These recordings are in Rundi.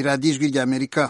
radiyo ijwi ry'amerika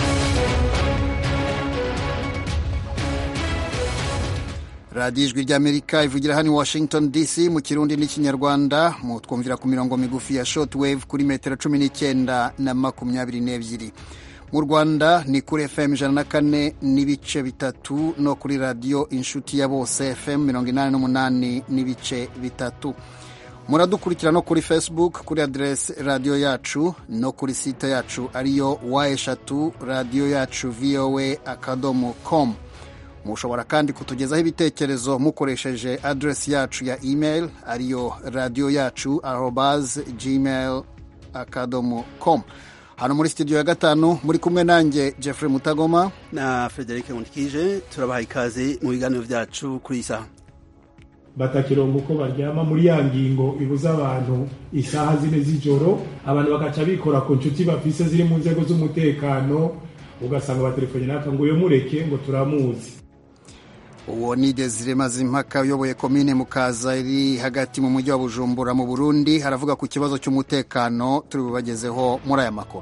radiyo ijwi ry'amerika ivugira hano i washington dc mu kirundi n'ikinyarwanda mu twumvira ku mirongo migufi ya shortwave kuri metero cumi n'icyenda na makumyabiri n'ebyiri mu rwanda ni kuri fm ijana na kane n'ibice bitatu no kuri radiyo inshuti ya bose fm mirongo inani n'umunani n'ibice bitatu muradukurikira no kuri facebook kuri aderesi radiyo yacu no kuri site yacu ariyo wa eshatu radiyo yacu voa akadomo com mushobora kandi kutugezaho ibitekerezo mukoresheje aderesi yacu ya email ariyo radiyo yacu arobaz gmail akadomo com hano muri studio ya gatanu muri kumwe nanjye Jeffrey Mutagoma na Frederic Nkundikije turabaha ikaze mu biganiro byacu kuri iyi saha batakirongo uko baryama muri ya ngingo ibuza abantu isaha zine z'ijoro abantu bagaca bikora ku nshuti bafise ziri mu nzego z'umutekano ugasanga batelefone naka ngo uyo mureke ngo turamuzi uwo ni Desire Mazimpaka uyoboye komine Mukaza iri hagati mu mujyi wa Bujumbura mu Burundi haravuga ku kibazo cy'umutekano turi bubagezeho muri aya makuru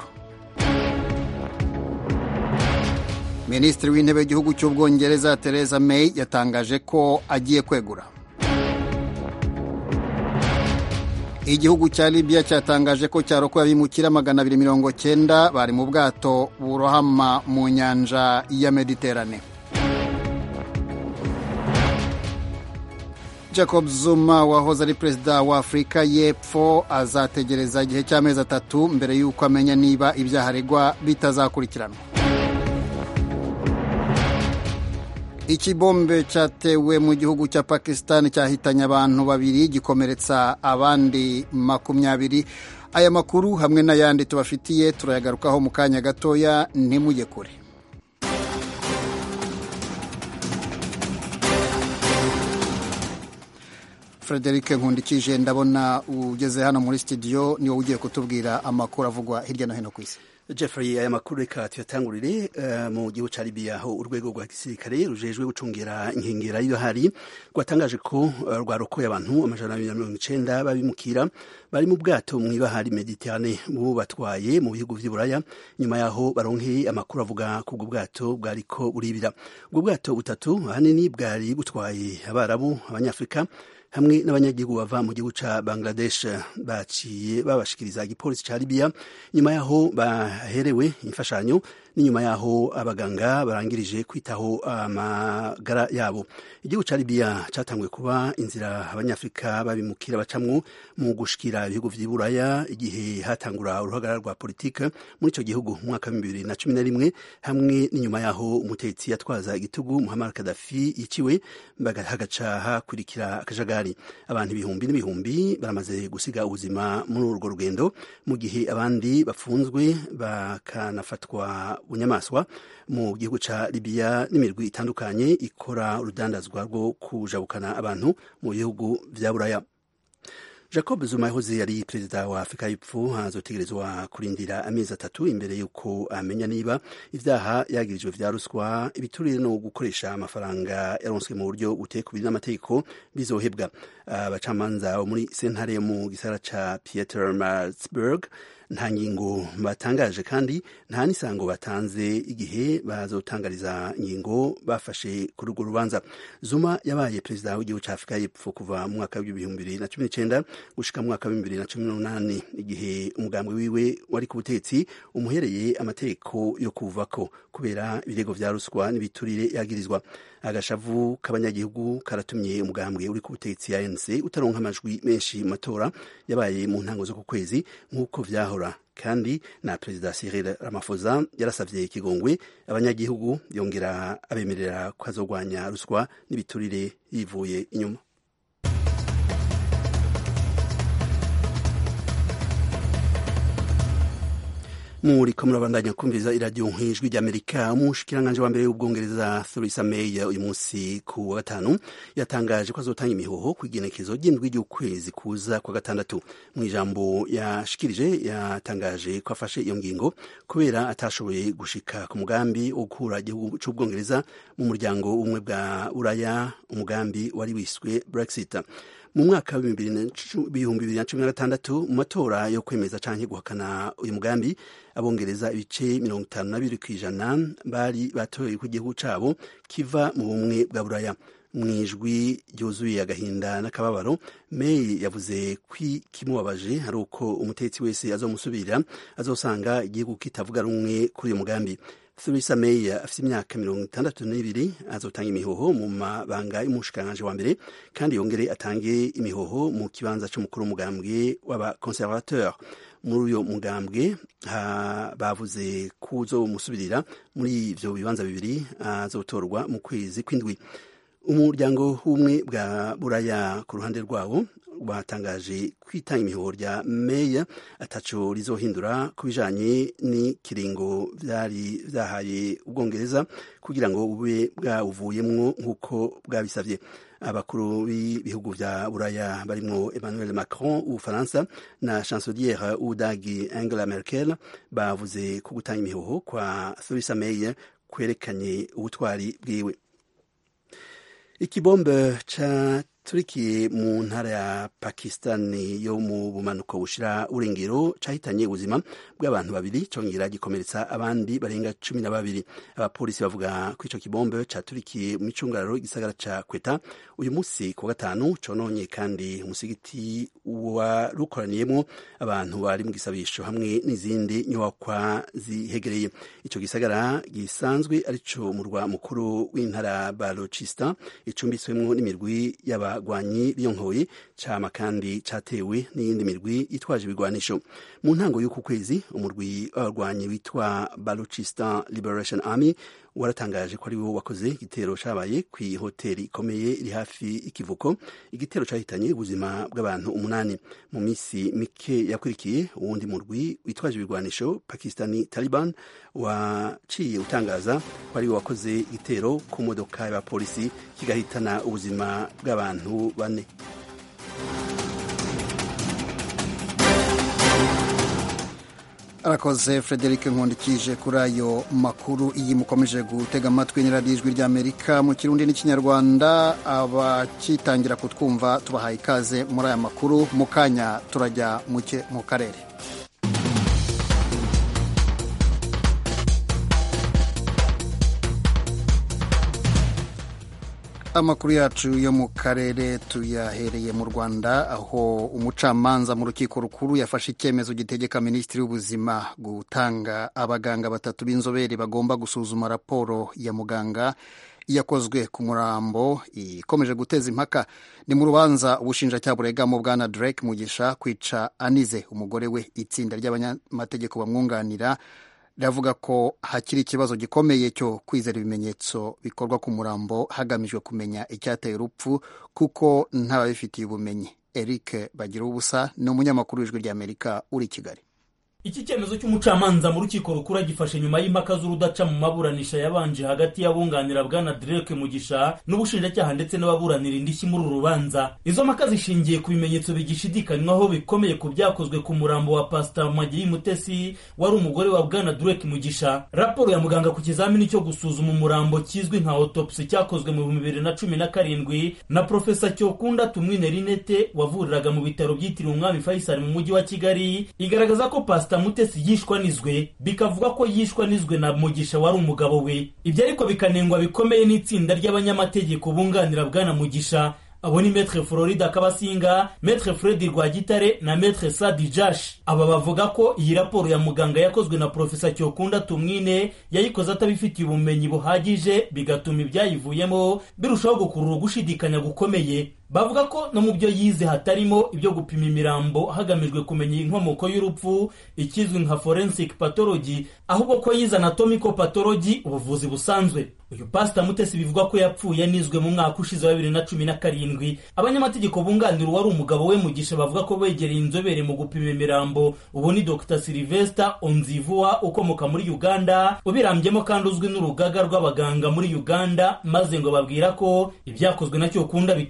Minisitiri w'intebe w'igihugu cy'Ubwongereza Theresa May yatangaje ko agiye kwegura igihugu cya Libya cyatangaje ko cyarokoye abimukira magana abiri mirongo cyenda bari mu bwato burohama mu nyanja ya Mediterane Jacob Zuma wahoze ari perezida wa Afurika y'Epfo azategereza igihe cy'amezi atatu mbere y'uko amenya niba ibyaha aregwa bitazakurikiranwa ikibombe cyatewe mu gihugu cya Pakistan cyahitanye abantu babiri gikomeretsa abandi makumyabiri aya makuru hamwe n'ayandi tubafitiye turayagarukaho mu kanya gatoya ntimujye kure Frederic Nkundikije ndabona ugeze hano muri studio niwo ugiye kutubwira amakuru avugwa hirya no hino ku isi Jeffrey aya makuru reka tuyatangurire uh, mu gihugu ca Libya aho urwego rwa gisirikare rujejwe gucungira inkengera y'ibahari rwatangaje ko uh, rwarokoye abantu amajana abiri na mirongo icenda babimukira bari mu bwato mu ibahari Mediterane bu batwaye mu bihugu vy'Iburaya nyuma yaho baronkeye amakuru avuga ko ubwo bwato bwariko buribira ubwo bwato butatu ahanini bwari butwaye abarabu abanyafrika hamwe n'abanyagihugu bava mu gihugu ca Bangladesh baciye babashikiriza igipolisi ca Libya nyuma yaho baherewe imfashanyo n'inyuma yaho abaganga barangirije kwitaho amagara yabo igihugu ca Libya catanguye kuba inzira abanyafrika babimukira bacamwo mu gushikira ibihugu vy'iburaya igihe hatangura uruhagarara rwa politike muri ico gihugu mu mwaka wa bibiri na cumi na rimwe hamwe n'inyuma yaho umutetsi yatwaza igitugu Muammar Gaddafi yiciwe hagaca hakurikira akajagari abantu ibihumbi n'ibihumbi baramaze gusiga ubuzima muri urwo rugendo mu gihe abandi bafunzwe bakanafatwa bunyamaswa mu gihugu ca Libya n'imirwi itandukanye ikora urudandazwa rwo kujabukana abantu mu bihugu vya Buraya Jacob Zuma yahoze yari perezida wa Afurika y'Epfo azotegerezwa kurindira amezi atatu imbere y'uko amenya niba ivyaha yagirijwe vya ruswa ibiturire no gukoresha amafaranga yaronswe mu buryo butekubiri n'amategeko bizohebwa abacamanza uh, muri sentare mu gisagara ca Pietermaritzburg nta ngingo batangaje kandi nta n'isango batanze igihe bazotangariza ingingo bafashe kuri urwo rubanza zuma yabaye perezida w'igihugu cya afurika y'epfo kuva mu mwaka w'ibihumbi bibiri na cumi n'icyenda gushika mu mwaka w'ibihumbi bibiri na cumi n'umunani igihe umugambwe wiwe wari ku butegetsi umuhereye amategeko yo kuvako kubera ibirego vya ruswa n'ibiturire yagirizwa agashavu k'abanyagihugu karatumye umugambwe uri ku butegetsi ANC utaronka amajwi menshi mu matora yabaye mu ntango zo ku kwezi nk'uko vyahora kandi na perezida Cyril Ramaphosa yarasavye ikigongwe abanyagihugu yongera abemerera ko azogwanya ruswa n'ibiturire yivuye inyuma muriko murabandanya kumviriza iradiyo nk'ijwi ry'amerika umushikiranganje wa mbere w'ubwongereza theresa may uyu munsi ku wa gatanu yatangaje ko azotanga imihoho ku igenekezo ry'indwi ry'ukwezi kuza kwa gatandatu mu ijambo yashikirije yatangaje ko afashe iyo ngingo kubera atashoboye gushika ku mugambi wo gukura igihugu c'ubwongereza mu muryango w'ubumwe bwa buraya umugambi wari wiswe brexit mu mwaka w'ibihumbi bibiri na cumi na gatandatu mu matora yo kwemeza canke guhakana uyu mugambi abongereza ibice mirongo itanu na bibiri kw'ijana bari batoye ko igihugu cabo kiva mu bumwe bwa buraya mu ijwi ryuzuye agahinda n'akababaro May yavuze ko kimubabaje ari uko umutetsi wese azomusubirira azosanga igihugu kitavuga rumwe kuri uyu mugambi Theresa May afite imyaka mirongo itandatu n'ibiri azotanga imihoho mu mabanga y'umushikiranganji wa mbere kandi yongere atange imihoho mu kibanza c'umukuru w'umugambwe w'abaconservateur muri uyo mugambwe bavuze ko uzomusubirira muri ivyo bibanza bibiri azotorwa mu kwezi kw'indwi umuryango w'ubumwe bwa buraya ku ruhande rwabo batangaje kwitanga imihoho rya meya ataco rizohindura ku bijanye n'ikiringo vyari vyahaye ubwongereza kugira ngo bube bwawuvuyemwo nk'uko bwabisavye abakuru b'ibihugu vya buraya barimwo emmanuel macron w'ubufaransa na chanceliere w'ubudagi angela merkel bavuze ko gutanga imihoho kwa theresa may kwerekanye ubutwari bwiwe ikibombe caturikiye mu ntara ya pakistani yo mu bumanuko bushira urengero cahitanye ubuzima bw'abantu babiri congera gikomeretsa abandi barenga cumi na babiri abapolisi bavuga ko ico kibombe caturikiye mu micungararo igisagara ca kweta uyu musi ku gatanu cononye kandi umusigiti warukoraniyemwo abantu bari mu gisabisho hamwe n'izindi nyubakwa zihegereye ico gisagara gisanzwe arico murwa mukuru w'intara balochistan icumbitswemwo n'imirwi y'abagwanyi biyonkoye cama kandi catewe n'iyindi mirwi yitwaje ibigwanisho mu ntango y'uku kwezi umurwi w'abarwanyi witwa balochistan liberation army waratangaje ko ari wo wakoze igitero cabaye kw'ihoteri ikomeye iri hafi ikivuko igitero cahitanye ubuzima bw'abantu umunani mu misi mike yakurikiye uwundi murwi witwaje ibigwanisho pakistani taliban waciye utangaza ko ari wo wakoze igitero ku modoka y'abapolisi kigahitana ubuzima bw'abantu bane arakoze frederic nkundikije kuri ayo makuru iyi mukomeje gutega amatwi n'iradiyo ijwi ry'amerika mu kirundi n'ikinyarwanda abakitangira kutwumva tubahaye ikaze muri aya makuru mu kanya turajya muke mu karere amakuru yacu yo mu karere tuyahereye mu rwanda aho umucamanza mu rukiko rukuru yafashe icyemezo gitegeka minisitiri w'ubuzima gutanga abaganga batatu b'inzobere bagomba gusuzuma raporo ya muganga yakozwe ku murambo ikomeje guteza impaka ni mu rubanza ubushinjacyaha buregamo bwana drake mugisha kwica anize umugore we itsinda ry'abanyamategeko bamwunganira riravuga ko hakiri ikibazo gikomeye cyo kwizera ibimenyetso bikorwa ku murambo hagamijwe kumenya icyateye urupfu kuko ntababifitiye ubumenyi eric bagira ubusa ni umunyamakuru w'ijwi ry'amerika uri i kigali iki cyemezo cy'umucamanza mu rukiko rukuru gifashe nyuma y'impaka z'urudaca mu maburanisha yabanje hagati y'abunganira bwana Drake Mugisha n'ubushinjacyaha ndetse n'ababuranira indishyi muri uru rubanza izo mpaka zishingiye ku bimenyetso bigishidikanywaho bikomeye ku byakozwe ku murambo wa Pastor Magiri Mutesi wari umugore wa bwana Drake Mugisha raporo ya muganga ku kizamini cyo gusuzuma umurambo kizwi nka autopsy cyakozwe mu bihumbi bibiri na cumi na karindwi na Profesa Cyokunda Tumwine Rinete wavuriraga mu bitaro byitiriwe umwami Faisal mu mujyi wa Kigali igaragaza ko Pastor mutesi yishwanizwe bikavuga ko yishwanizwe na mugisha wari umugabo we ibyo ariko bikanengwa bikomeye n'itsinda ry'abanyamategeko bunganira bwana mugisha abo ni metre florida kabasinga metre fredi rwagitare na metre sadi jash aba bavuga ko iyi raporo ya muganga yakozwe na profesa cyokunda tumwine yayikoze atabifitiye ubumenyi buhagije bigatuma ibyayivuyemo birushaho gukurura gushidikanya gukomeye bavuga ko no mu byo yize hatarimo ibyo gupima imirambo hagamijwe kumenya inkomoko y'urupfu ikizwi nka forensic pathology ahubwo ko yize anatomical pathology ubuvuzi busanzwe uyu pasita mutesi bivuga ko yapfuye anizwe mu mwaka ushize wa bibiri na cumi na karindwi abanyamategeko bunganira uwari umugabo we mugisha bavuga ko begereye inzobere mu gupima imirambo ubu ni dr sylvester onzivua ukomoka muri uganda ubirambyemo kandi uzwi n'urugaga rw'abaganga muri uganda maze ngo babwira ko ibyakozwe na cyokunda bitari byo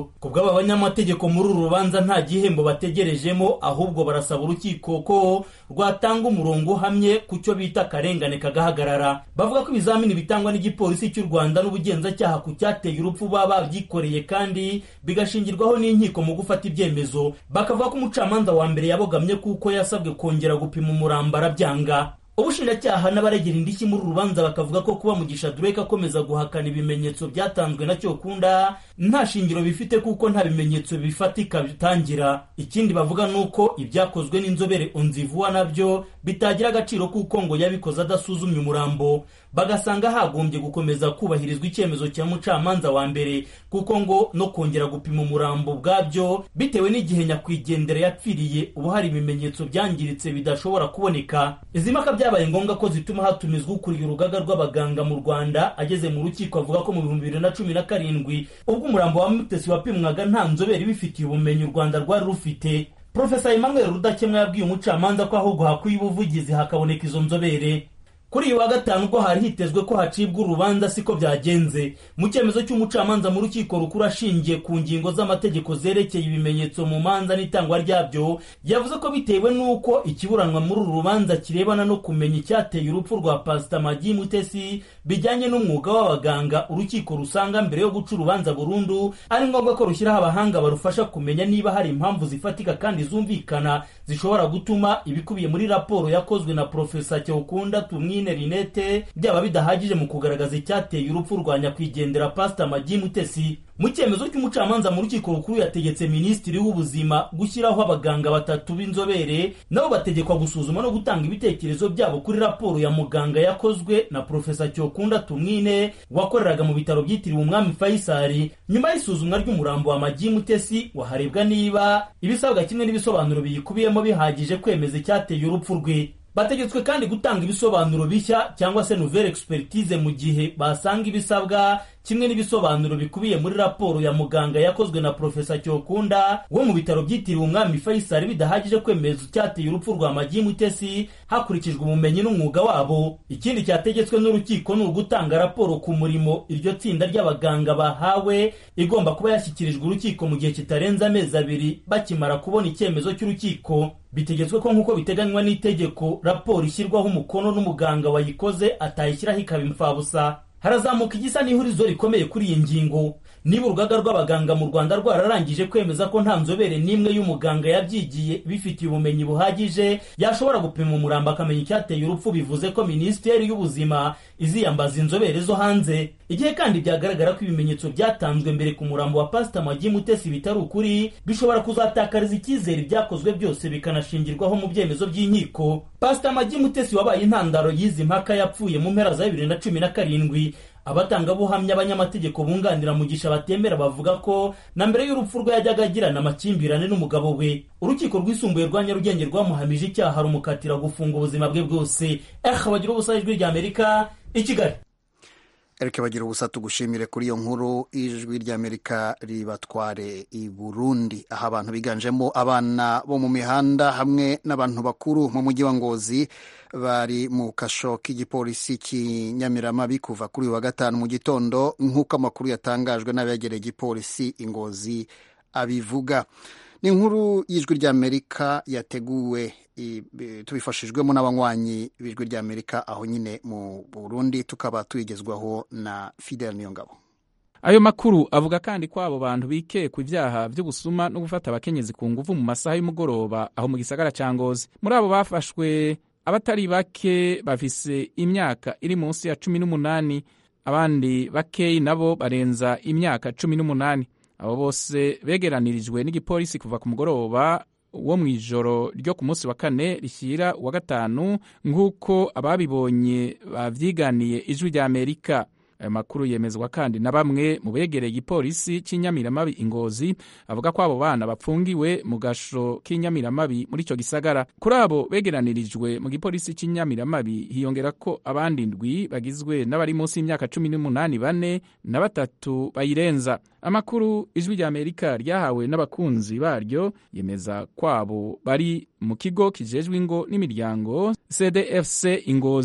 ibyemezo ku bw'aba banyamategeko muri uru rubanza nta gihembo bategerejemo ahubwo barasaba urukiko ko rwatanga umurongo uhamye ku cyo bita akarengane kagahagarara bavuga ko ibizamini bitangwa n'igipolisi cy'u rwanda n'ubugenzacyaha ku cyateye urupfu baba babyikoreye kandi bigashingirwaho n'inkiko mu gufata ibyemezo bakavuga ko umucamanza wa mbere yabogamye kuko yasabwe kongera gupima umurambo arabyanga ubushinjacyaha n'abaregera indishyi muri uru rubanza bakavuga ko kuba mugisha dureke akomeza guhakana ibimenyetso byatanzwe na cyokunda nta shingiro bifite kuko nta bimenyetso bifatika bitangira ikindi bavuga ni uko ibyakozwe n'inzobere onzivuwa nabyo bitagira agaciro kuko ngo yabikoze adasuzumye umurambo bagasanga hagombye gukomeza kubahirizwa icyemezo cya mucamanza wa mbere kuko ngo no kongera gupima umurambo bwabyo bitewe n'igihe nyakwigendera yapfiriye ubu hari ibimenyetso byangiritse bidashobora kuboneka izi mpaka byabaye ngombwa ko zituma hatumizwa ukuriye urugaga rw'abaganga mu rwanda ageze mu rukiko avuga ko mu bihumbi bibiri na cumi na karindwi ubwo umurambo wa mutesi wapimwaga nta nzobere ibifitiye ubumenyi u rwanda rwari rufite profesa emmanuel rudakemwa yabwiye umucamanza ko ahubwo hakwiye ubuvugizi hakaboneka izo nzobere kuri uyu wa gatanu ubwo hari hitezwe ko hacibwa urubanza siko byagenze mu cyemezo cy'umucamanza mu rukiko rukuru ashingiye ku ngingo z'amategeko zerekeye ibimenyetso mu manza n'itangwa ryabyo yavuze ko bitewe n'uko ikiburanwa muri uru rubanza kirebana no kumenya icyateye urupfu rwa pasita magi mutesi bijyanye n'umwuga w'abaganga urukiko rusanga mbere yo guca urubanza burundu ari ngombwa ko rushyiraho abahanga barufasha kumenya niba hari impamvu zifatika kandi zumvikana zishobora gutuma ibikubiye muri raporo yakozwe na profesa cyokunda tumwine rinete byaba bidahagije mu kugaragaza icyateye urupfu rwa nyakwigendera pasita magi mutesi mu cyemezo cy'umucamanza mu rukiko rukuru yategetse minisitiri w'ubuzima gushyiraho abaganga batatu b'inzobere nabo bategekwa gusuzuma no gutanga ibitekerezo byabo kuri raporo ya muganga yakozwe na profesa cyokunda tumwine wakoreraga mu bitaro byitiriwe umwami fayisari nyuma y'isuzumwa ry'umurambo wa magi mutesi waharebwa niba ibisabwa kimwe n'ibisobanuro biyikubiyemo bihagije kwemeza icyateye urupfu rwe bategetswe kandi gutanga ibisobanuro bishya cyangwa se nouvelle expertise mu gihe basanga ibisabwa kimwe n'ibisobanuro bikubiye muri raporo ya muganga yakozwe na profesa cyokunda wo mu bitaro byitiriwe umwami faisal bidahagije kwemeza icyateye urupfu rwa magi mutesi hakurikijwe ubumenyi n'umwuga wabo ikindi cyategetswe n'urukiko ni ugutanga raporo ku murimo iryo tsinda ry'abaganga bahawe igomba kuba yashyikirijwe urukiko mu gihe kitarenze amezi abiri bakimara kubona icyemezo cy'urukiko bitegetswe ko nk'uko biteganywa n'itegeko raporo ishyirwaho umukono n'umuganga wayikoze atayishyiraho ikaba imfabusa harazamuka igisa n'ihurizo rikomeye kuri iyi ngingo niba urugaga rw'abaganga mu rwanda rwararangije kwemeza ko nta nzobere n'imwe y'umuganga yabyigiye bifitiye ubumenyi buhagije yashobora gupima umurambo akamenya icyateye urupfu bivuze ko minisiteri y'ubuzima iziyambaza inzobere zo hanze igihe kandi byagaragara ko ibimenyetso byatanzwe mbere ku murambo wa pasita magi mutesi bitari ukuri bishobora kuzatakariza icyizere ibyakozwe byose bikanashingirwaho mu byemezo by'inkiko pasita magi mutesi wabaye intandaro y'izi mpaka yapfuye mu mpera za bibiri na cumi na karindwi abatangabuhamya abanyamategeko bunganira mugisha batemera bavuga ko na mbere y'urupfu rwe yajyaga agirana amakimbirane n'umugabo we urukiko rwisumbuye rwa nyarugenge rwamuhamije icyaha rumukatira gufunga ubuzima bwe bwose eh bagira ubusa ijwi rya amerika i kigali erike bagira ubusa tugushimire kuri iyo nkuru ijwi ry'amerika ribatware i burundi aho abantu biganjemo abana bo mu mihanda hamwe n'abantu bakuru mu mujyi wa ngozi bari mu kasho k'igipolisi cy'inyamiramabi kuva kuri uyu wa gatanu mu gitondo nk'uko amakuru yatangajwe n'abegereye igipolisi ingozi abivuga ni inkuru y'ijwi ry'amerika yateguwe tubifashijwemo n'abanywanyi b'ijwi ry'amerika aho nyine mu burundi tukaba tuyigezwaho na fidel niyongabo ayo makuru avuga kandi ko abo bantu bikekwa ibyaha by'ubusuma no gufata abakenyezi ku nguvu mu masaha y'umugoroba aho mu gisagara cya ngozi muri abo bafashwe abatari bake bafise imyaka iri munsi ya cumi n'umunani abandi bakeyi nabo barenza imyaka cumi n'umunani abo bose begeranirijwe n'igipolisi kuva ku mugoroba wo mu ijoro ryo ku munsi wa kane rishyira uwa gatanu nk'uko ababibonye babyiganiye ijwi rya amerika ayo makuru yemezwa kandi na bamwe mu begereye igipolisi cy'inyamiramabi ingozi avuga ko abo bana bapfungiwe mu gasho k'inyamiramabi muri icyo gisagara kuri abo begeranirijwe mu gipolisi cy'inyamiramabi hiyongera ko abandi ndwi bagizwe n'abari munsi y'imyaka cumi n'umunani bane na batatu bayirenza amakuru ijwi rya amerika ryahawe n'abakunzi baryo yemeza kwabo bari mu kigo kijejwe ingo n'imiryango cdfc ingozi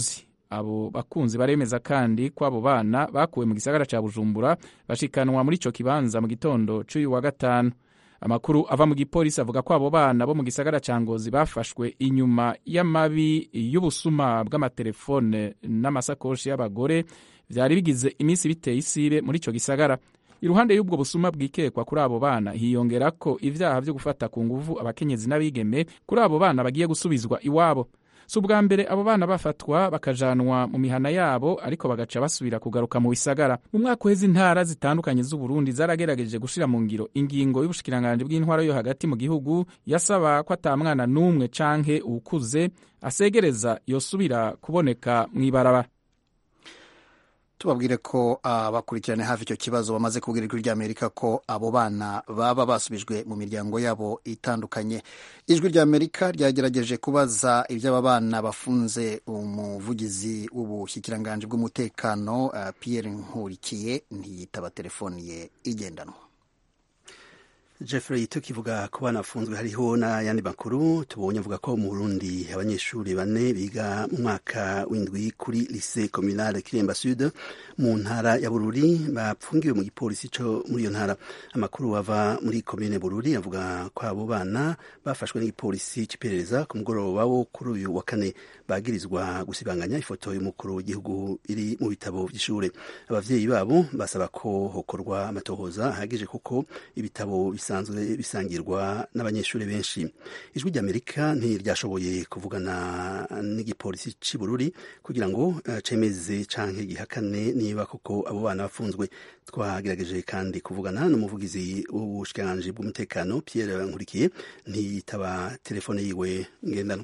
abo bakunzi baremeza kandi ko abo bana bakuwe mu gisagara ca bujumbura bashikanwa muri ico kibanza mu gitondo c'uyu wa gatanu amakuru ava mu gipolisi avuga ko abo bana bo mu gisagara ca ngozi bafashwe inyuma y'amabi y'ubusuma bw'amatelefone n'amasakoshi y'abagore vyari bigize iminsi biteye isibe muri ico gisagara iruhande y'ubwo busuma bwikekwa kuri abo bana hiyongera ko ivyaha vyo gufata ku nguvu abakenyezi n'abigeme kuri abo bana bagiye gusubizwa iwabo si ubwa mbere abo bana bafatwa bakajanwa mu mihana yabo ariko bagaca basubira kugaruka mu bisagara mu mwaka uheze intara zitandukanye z'uburundi zaragerageje gushira mu ngiro ingingo y'ubushikiranganji bw'intwaro yo hagati mu gihugu yasaba ko ata mwana n'umwe canke uwukuze asegereza yosubira kuboneka mw'ibarabara tubabwire ko abakurikirane hafi icyo kibazo bamaze kubwira ijwi ry'amerika ko abo bana baba basubijwe mu miryango yabo itandukanye ijwi ry'amerika ryagerageje kubaza iby'aba bana bafunze umuvugizi w'ubushyikiranganje bw'umutekano uh, pierre nkurikiye ntiyitaba telefoni ye igendanwa Jeffrey tukivuga ku bana bafunzwe hariho n'ayandi makuru tubonye avuga ko mu Burundi abanyeshuri bane biga mu mwaka w'indwi kuri lycée communale Kiremba Sud mu ntara ya Bururi bapfungiwe mu gipolisi co muri iyo ntara amakuru ava muri commune Bururi avuga ko abo bana bafashwe n'igipolisi c'iperereza ku mugoroba wo kuri uyu wa kane bagirizwa gusibanganya ifoto y'umukuru w'igihugu iri mu bitabo vy'ishure abavyeyi babo basaba ko hokorwa amatohoza ahagije kuko ibitabo bisanzwe bisangirwa n'abanyeshuri benshi ijwi ry'amerika ntiryashoboye kuvugana n'igipolisi c'i bururi kugira ngo uh, cemeze canke gihakane niba koko abo bana bafunzwe twagerageje kandi kuvugana n'umuvugizi w'ubushikiranganji bw'umutekano pierre nkurikiye ntiyitaba telefone yiwe ngendanwa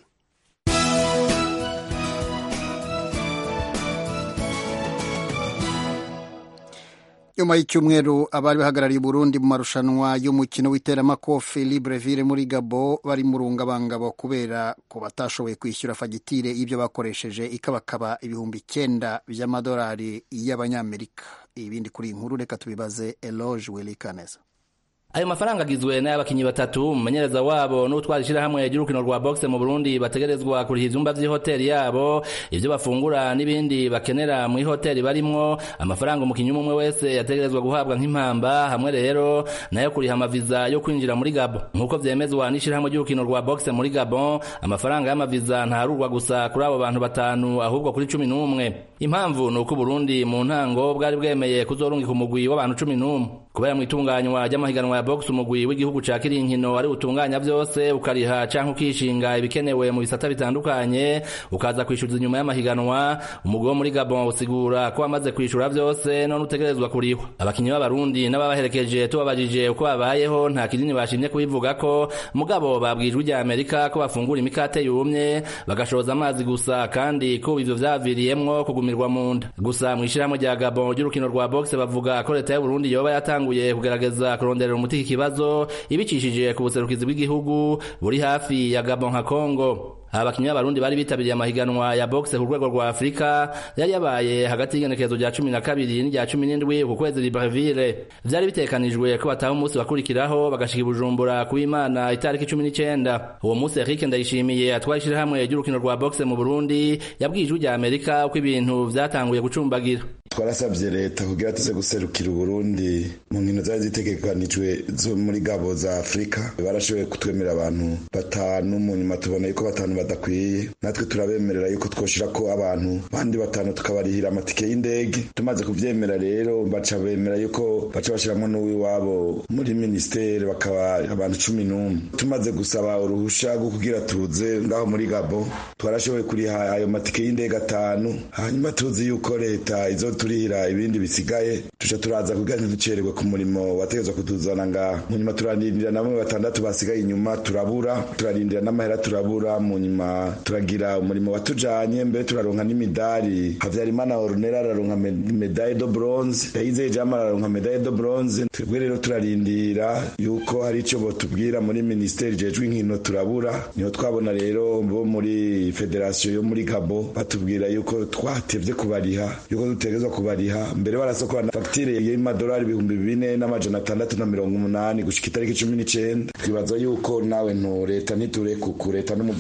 nyuma y'icyumweru abari bahagarariye Burundi mu marushanwa y'umukino w'iteramakofe Libreville muri Gabo bari mu rungabangabo kubera ko batashoboye kwishyura fagitire y'ibyo bakoresheje ikabakaba ibihumbi icyenda by'amadolari y'abanyamerika ibindi kuri iyi nkuru reka tubibaze Eloge Welikaneza ayo mafaranga agizwe n'abakinyi batatu umumenyereza wabo n'utwara ishirahamwe ry'urukino rwa boxe mu Burundi bategerezwa kuriha ivyumba vy'ihoteli yabo ivyo bafungura n'ibindi bakenera mu ihoteli barimwo amafaranga umukinyi umwe wese yategerezwa guhabwa nk'impamba hamwe rero nayo kuriha amaviza yo kwinjira muri Gabon nk'uko vyemezwa n'ishirahamwe ry'urukino rwa boxe muri Gabon amafaranga y'amaviza ntarurwa gusa kuri abo bantu batanu ahubwo kuri cumi n'umwe impamvu ni uko Burundi mu ntango bwari bwemeye kuzorungika umugwi w'abantu cumi n'umwe kubera mu itunganywa ry'amahiganwa ya box umugwi w'igihugu ca kirinkino ari utunganya vyose ukariha canke ukishinga ibikenewe mu bisata bitandukanye ukaza kwishyuza inyuma y'amahiganwa umugwi wo muri Gabon usigura ko wamaze kwishura vyose none utegerezwa kurihwa abakinyi b'abarundi n'ababaherekeje tubabajije uko babayeho nta kinini bashimye kubivuga ko mugabo babwijwe rya Amerika ko bafungura imikate yumye bagashoza amazi gusa kandi ko ivyo vyaviriyemwo kugumirwa mu nda gusa mw'ishirahamwe rya Gabon ry'urukino rwa box bavuga ko leta y'u Burundi yoba yatanguye kugerageza kuronderera umuti iki kibazo ibicishije ku buserukizi bw'igihugu buri hafi ya Gabon nka Congo abakinyi b'abarundi bari bitabiriye amahiganwa ya boxe ku rwego rwa Afrika yari yabaye hagati y'igenekerezo rya cumi na kabiri n'irya cumi n'indwi ku kwezi Libreville vyari bitekanijwe ko bataha umunsi bakurikiraho bagashika i Bujumbura ku Imana itariki cumi n'icenda uwo munsi Eric Ndayishimiye atwara ishirahamwe ry'urukino rwa boxe mu Burundi yabwiye ijwi rya Amerika uko ibintu vyatanguye gucumbagira twarasabye leta kugira tuze guserukira uburundi mu nkino zari zitegekanijwe zo muri gabo za afurika barashoboye kutwemera abantu batanu mu nyuma tubona yuko batanu badakwiye natwe turabemerera yuko twoshira ko abantu bandi batanu tukabarihira amatike y'indege tumaze kuvyemera rero baca bemera yuko baca bashiramwo n'uwiwabo muri ministeri bakaba abantu cumi n'umwe tumaze gusaba uruhusha rwo kugira tuze ngaho muri gabo twarashoboye kuriha ayo matike y'indege atanu hanyuma tuzi yuko leta izo turihira ibindi bisigaye tuca turaza kugira ntiducererwe ku murimo wategezwa kutuzana ngaha mu nyuma turarindira namwe batandatu basigaye inyuma turabura turarindira n'amahera turabura mu nyuma turagira umurimo watujanye mbere turaronka n'imidari havyarimana orunera araronka medaille de bronze yayizeye jama araronka medaille de bronze twebwe rero turarindira yuko hari ico botubwira muri ministeri jejwe inkino turabura niho twabona rero bo muri federation yo muri gabo batubwira yuko twatevye kubariha yuko dutegezwa kubariha mbere barasokora fagitire y'amadolari ibihumbi bine n'amajana atandatu na mirongo umunani gushika itariki cumi n'icenda twibaza yuko nawe ntu leta ntiturekuku leta n'umuvyeyi wa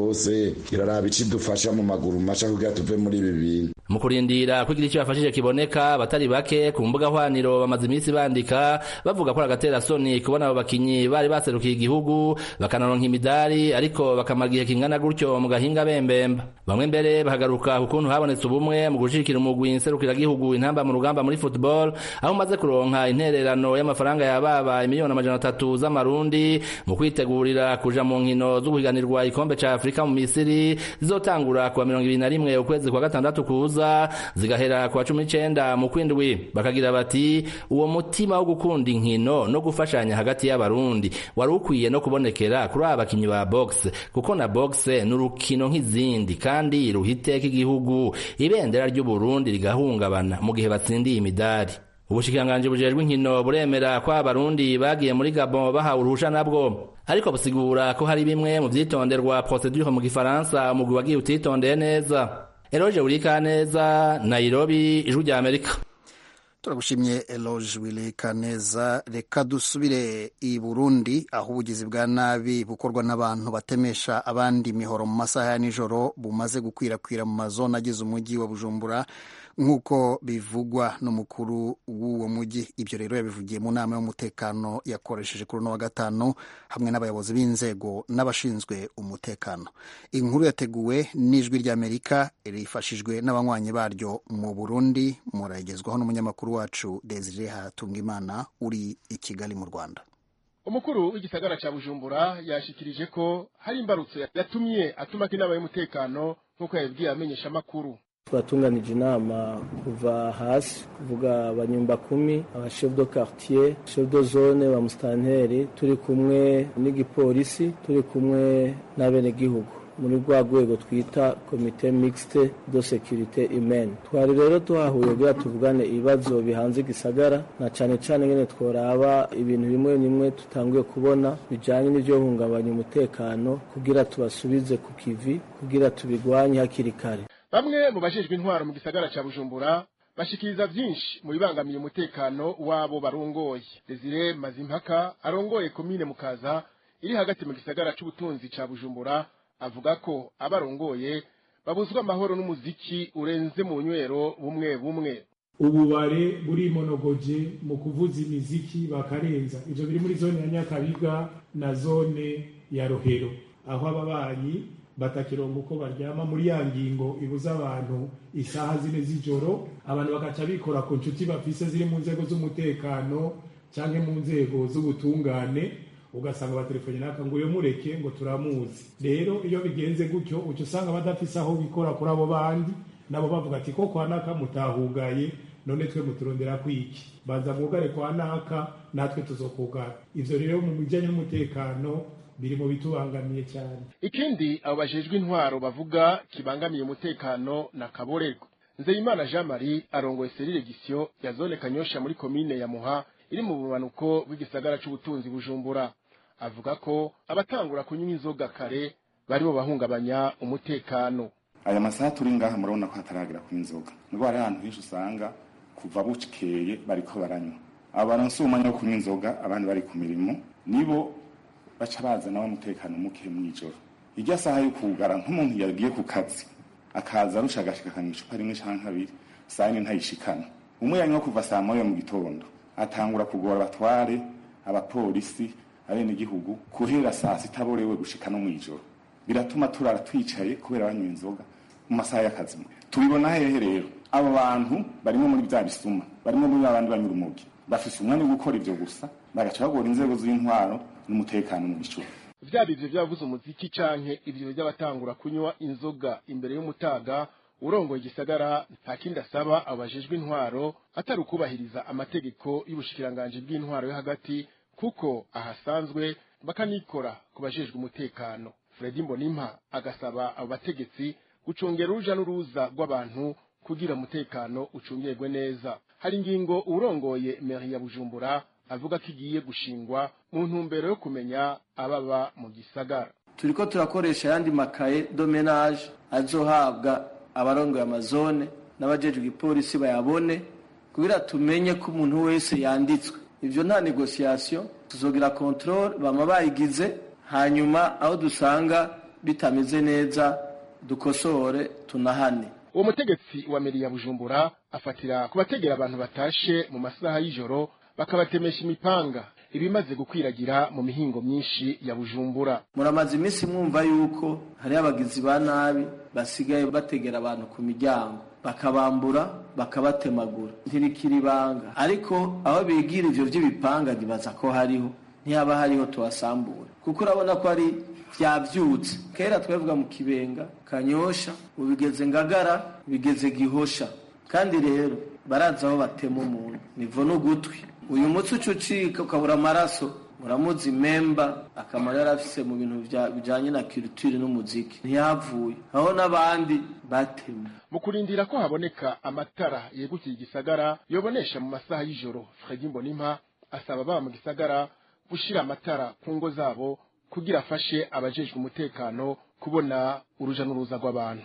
rwose iraraba icidufasha mu maguru masha kugira tuve muri ibi bintu mu kurindira kugira icyo bafashije kiboneka abatari bake ku mbuga hwaniro bamaze iminsi bandika bavuga ko ari agaterasoni kubona abo bakinyi bari baserukiye igihugu bakanaronka imidari ariko bakamara igihe kingana gutyo mu gahinga bembemba bamwe mbere bahagaruka ku kuntu habonetse ubumwe mu gushigikira umugwi nserukiragihugu intamba mu rugamba muri football aho umaze kuronka intererano y'amafaranga yababa imiliyoni amajana atatu z'amarundi mu kwitegurira kuja mu nkino zo guhiganirwa ikombe ca afurika mu misiri zizotangura kuwa mirongo ibiri na rimwe ukwezi kwa gatandatu kuza zigahera kuwa cumi n'icenda mu kwindwi bakagira bati uwo mutima wo gukunda inkino no gufashanya hagati y'abarundi wari ukwiye no kubonekera kuri aba bakinyi ba box kuko na box ni urukino nk'izindi kandi ruha iteka igihugu ibendera ry'uburundi rigahungabana mu gihe batsindiye imidari ubushikiranganji bujejwe inkino buremera ko abarundi bagiye muri gabon bahawe uruhusha nabwo ariko busigura ko hari bimwe mu vyitonderwa procedure mu gifaransa umugwi wagiye utitondeye neza eroje urika neza nairobi ijwi rya amerika turagushimye eloge wirika neza reka dusubire i burundi aho ubugizi bwa nabi bukorwa n'abantu batemesha abandi imihoro mu masaha ya nijoro bumaze gukwirakwira mu mazone agize umujyi wa bujumbura nk'uko bivugwa n'umukuru w'uwo mujyi ibyo rero yabivugiye mu nama y'umutekano yakoresheje kuri uno wa gatanu hamwe n'abayobozi b'inzego n'abashinzwe umutekano inkuru yateguwe n'ijwi ry'amerika rifashijwe n'abanywanyi baryo mu burundi murayigezwaho n'umunyamakuru wacu desire hatungimana uri i kigali mu rwanda umukuru w'igisagara cya bujumbura yashikirije ko hari imbarutso yatumye atumako inama y'umutekano nk'uko yabibwiye amenyesha amakuru twatunganije inama kuva hasi kuvuga abanyumba kumi aba chef de quartier chef de zone ba mustanteri turi kumwe n'igipolisi turi kumwe n'abenegihugu muri rwa rwego twita komite mixte de sécurité humaine twari rero tuhahuye kugira tuvugane ibibazo bihanze igisagara na cane cane ngene tworaba ibintu bimwe bimwe tutanguye kubona bijanye n'ivyo hungabanya umutekano kugira tubasubize ku kivi kugira tubigwanye hakiri kare bamwe mu bajejwe intwaro mu gisagara ca bujumbura bashikiriza vyinshi mu bibangamiye umutekano wabo barongoye desire mazimpaka arongoye komine mukaza iri hagati mu gisagara c'ubutunzi ca bujumbura avuga ko abarongoye babuzwa amahoro n'umuziki urenze mu nywero bumwe bumwe ububare burimonogoje mu kuvuza imiziki bakarenza ivyo biri muri zone ya nyakabiga na zone ya rohero aho ababanyi batakironga uko baryama muri ya ngingo ibuza abantu isaha zine z'ijoro abantu bagaca bikora ku nshuti bafise ziri mu nzego z'umutekano canke mu nzego z'ubutungane ugasanga batelefone naka ngo uyo mureke ngo turamuzi rero iyo bigenze gutyo uca usanga badafise aho bikora kuri abo bandi nabo bavuga ati ko kwa naka mutahugaye none twe muturondera kwiki banza mwugare kwa naka natwe tuzokugara ivyo rero mu bijanye n'umutekano biri mu bitubangamiye cyane ikindi abo bajejwe intwaro bavuga kibangamiye umutekano na kaborerwa nzeyimana jean marie arongoye serire gisyo ya zone kanyosha muri komine ya muha iri mu bumanuko bw'igisagara c'ubutunzi bujumbura avuga ko abatangura kunywa inzoga kare baribo bahungabanya umutekano aya masaha turi ngaha murabona ko hataragera kunywa inzoga nubwo hari ahantu henshi usanga kuva bukeye bariko baranywa abaronse umwanya wo kunywa inzoga abandi bari ku mirimo nibo baca bazana umutekano muke mw'ijoro irya saha yo kugara nk'umuntu yagiye ku kazi akaza arusha agashika akanywa icupa rimwe canke kabiri saa yine ntayishikana umwe yanywa kuva saa moya mu gitondo atangura kugora abatware abapolisi abenegihugu guhera saa sita borewe gushika no mw'ijoro biratuma turara twicaye kubera banywa inzoga mu masaha y'akazi tubibona hehe rero abo bantu barimo muri bya bisuma barimo muri babandi banywa urumogi bafise umwanya wo gukora ivyo gusa bagaca bagora inzego z'intwaro n'umutekano mu bicuba vyaba ivyo vyavuze umuziki canke ivyo vy'abatangura kunywa inzoga imbere y'umutaga urongoye igisagara nta kindi asaba abo bajejwe intwaro atari ukubahiriza amategeko y'ubushikiranganji bw'intwaro yo hagati kuko ahasanzwe bakanikora ku bajejwe umutekano fredi mbonimpa agasaba abo bategetsi gucungera uruja n'uruza rw'abantu kugira umutekano ucungirwe neza hari ingingo urongoye meri ya bujumbura avuga ko igiye gushingwa mu ntumbero yo kumenya ababa mu gisagara turiko turakoresha ayandi makaye domenage azohabwa abarongoye amazone n'abajejwe igipolisi bayabone kugira tumenye ko umuntu wese yanditswe ivyo nta negociation tuzogira controle bama bayigize hanyuma aho dusanga bitameze neza dukosore tunahane uwo mutegetsi wa meri ya bujumbura afatira ku bategera abantu batashe mu masaha y'ijoro bakabatemesha imipanga ibimaze gukwiragira mu mihingo myinshi ya bujumbura muramaze iminsi mwumva yuko hariho abagizi ba nabi basigaye bategera abantu ku miryango bakabambura bakabatemagura ntibikira ibanga ariko aho bigira ivyo vy'ibipanga ntibaza ko hariho ntihaba hariho tubasambura kuko urabona ko ari vyavyutse kera twavuga mu kibenga kanyosha ubigeze ngagara bigeze gihosha kandi rero barazi aho batema umuntu nivo n'ugutwi uyu mutsi uca ucika ukabura amaraso muramuzi memba akamaro yari afise mu bintu bijanye na culture n'umuziki ntiyavuye aho n'abandi batema mu kurindira ko haboneka amatara yegukiye igisagara yobonesha mu masaha y'ijoro fredi mbonimpa asaba baba mu gisagara gushira amatara ku ngo zabo kugira afashe abajejwe umutekano kubona uruja n'uruza rw'abantu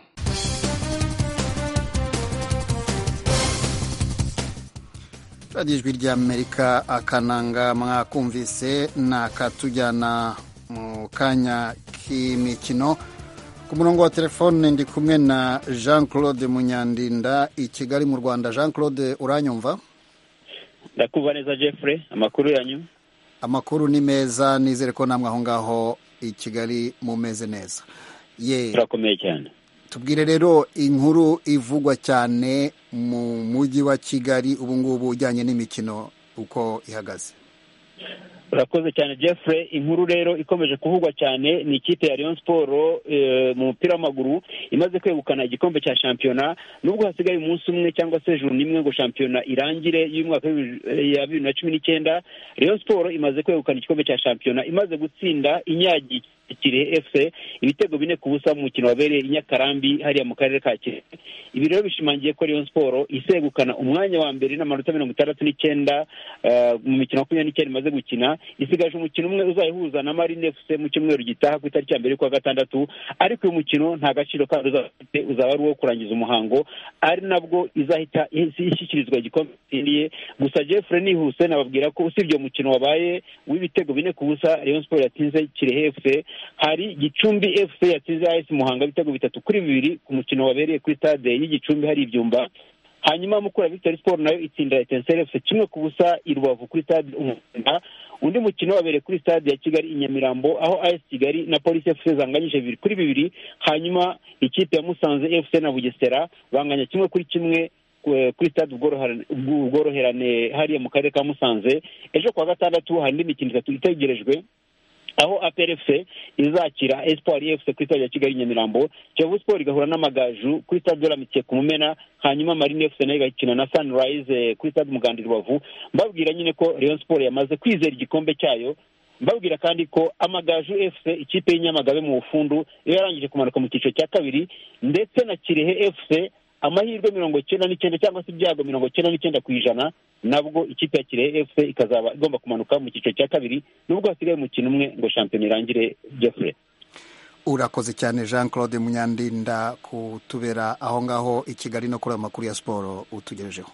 radiyo ijwi ry'amerika akananga mwakumvise ni akatujyana mu kanya k'imikino ku murongo wa telefone ndi kumwe na jean claude munyandinda i kigali mu rwanda jean claude uranyumva ndakumva neza jeffrey amakuru yanyu amakuru ni meza nizere ko namwe aho ngaho i kigali mumeze neza ye turakomeye cyane tubwire rero inkuru ivugwa cyane mu mujyi wa kigali ubu ngubu ujyanye n'imikino uko ihagaze urakoze cyane jeffrey inkuru rero ikomeje kuvugwa cyane ni ikipe ya Rayon Sport mu mupira w'amaguru imaze kwegukana igikombe cya shampiyona nubwo hasigaye umunsi umwe cyangwa se ijuru n'imwe ngo shampiyona irangire y'umwaka ya bibiri na cumi n'icyenda Rayon Sport imaze kwegukana igikombe cya shampiyona imaze gutsinda inyagi Kirehe FC ibitego bine ku busa mu mukino wabereye i Nyakarambi hariya mu karere ka Kirehe ibi rero bishimangiye ko Rayon Sport isegukana umwanya wa mbere n'amanota mirongo itandatu n'icyenda mu mikino makumyabiri n'icyenda imaze gukina isigaje umukino umwe uzayihuza na Marine FC mu cyumweru gitaha ku itariki ya mbere y'ukwa gatandatu ariko uyu mukino nta gaciro kandi uzafite uzaba ari uwo kurangiza umuhango ari nabwo izahita ishyikirizwa igikombe itsindiye gusa Jeffrey nihuse nababwira ko usibye uwo mukino wabaye w'ibitego bine ku busa Rayon Sport yatsinze Kirehe FC hari Gicumbi FC yatsinze AS Muhanga ibitego bitatu kuri bibiri ku mukino wabereye kuri stade y'Igicumbi hari ibyumba hanyuma mukura Victory Sport nayo itsinda Etincelle FC kimwe ku busa i Rubavu kuri stade Umuganda undi mukino wabereye kuri stade ya Kigali i Nyamirambo aho AS Kigali na Police FC zanganyije bibiri kuri bibiri hanyuma ikipe ya Musanze FC na Bugesera banganya kimwe kuri kimwe kuri stade ubworoherane hariya mu karere ka Musanze ejo kuwa gatandatu hari indi mikino itatu itegerejwe aho APRFC izakira Espoir FC kuri stade ya Kigali Nyamirambo Kiyovu Sport igahura n'amagaju kuri stade de la Mitiye ku Mumena hanyuma Marine FC nayo igakina na Sunrise kuri stade Muganda Rubavu mbabwira nyine ko Rayon Sport yamaze kwizera igikombe cyayo mbabwira kandi ko amagaju FC ikipe y'inyamagabe mu bufundu iyo yarangije kumanuka mu cyiciro cya kabiri ndetse na Kirehe FC amahirwe mirongo icyenda n'icyenda cyangwa se ibyago mirongo icyenda n'icyenda ku ijana nabwo ikipe ya kirehe fc ikazaba igomba kumanuka mu cyiciro cya kabiri nubwo hasigaye umukino umwe ngo shampiyona irangire jeffrey urakoze cyane jean claude munyandinda kutubera aho ngaho i kigali no kuri ayo makuru ya siporo utugejejeho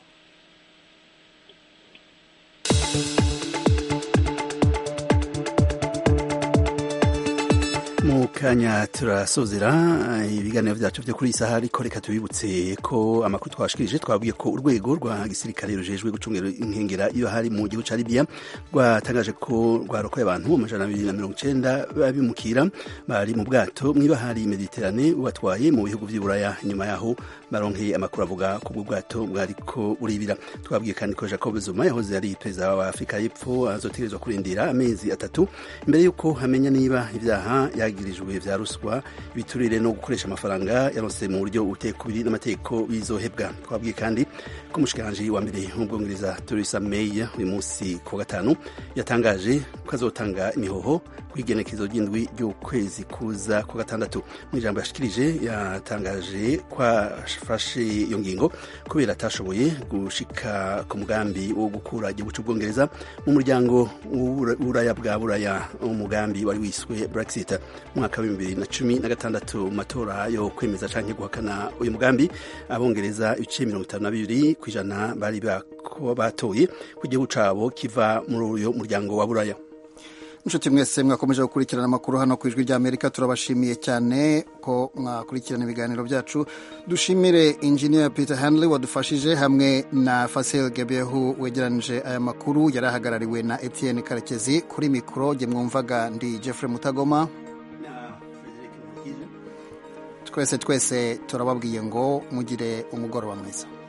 mu kanya turasozera ibiganiro byacu byo kuri iyi saha ariko reka tubibutse ko amakuru twashikirije twabwiye ko urwego rwa gisirikare rujejwe gucungira inkengera iyo hari mu gihugu cya Libya rwatangaje ko rwarokoye abantu amajana abiri na mirongo icenda babimukira bari mu bwato mw'ibahari Mediterane bubatwaye mu bihugu vy'Iburaya inyuma yaho baronkeye amakuru avuga ko ubwo bwato bwariko buribira twabwiye kandi ko Jacob Zuma yahoze ari perezida wa Afurika y'Epfo azotegerezwa kurindira amezi atatu imbere y'uko hamenya niba ibyaha yagirijwe vya ruswa ibiturire no gukoresha amafaranga yaronse mu buryo buteye kubiri n'amategeko bizohebwa twabwiye kandi ko umushikiranganji wa mbere w'ubwongereza Theresa May uyu munsi ku gatanu yatangaje ko azotanga imihoho ku igenekezo ry'indwi ry'ukwezi kuza ku gatandatu mu ijambo yashikirije yatangaje ko afashe iyo ngingo kubera atashoboye gushika ku mugambi wo gukura igihugu cy'ubwongereza mu muryango w'uburaya bwa buraya umugambi wari wiswe Brexit mu mwaka wa bibiri na cumi na gatandatu mu matora yo kwemeza canke guhakana uyu mugambi abongereza ibice mirongo itanu na bibiri ku ijana bari batoye ku gihugu cabo kiva muri uyu muryango wa buraya inshuti mwese mwakomeje gukurikirana amakuru hano ku ijwi ry'amerika turabashimiye cyane ko mwakurikirana ibiganiro byacu dushimire injiniya peter hanley wadufashije hamwe na fasil gebehu wegeranije aya makuru yari ahagarariwe na etienne karekezi kuri mikoro jye mwumvaga ndi jeffrey mutagoma twese twese turababwiye ngo mugire umugoroba mwiza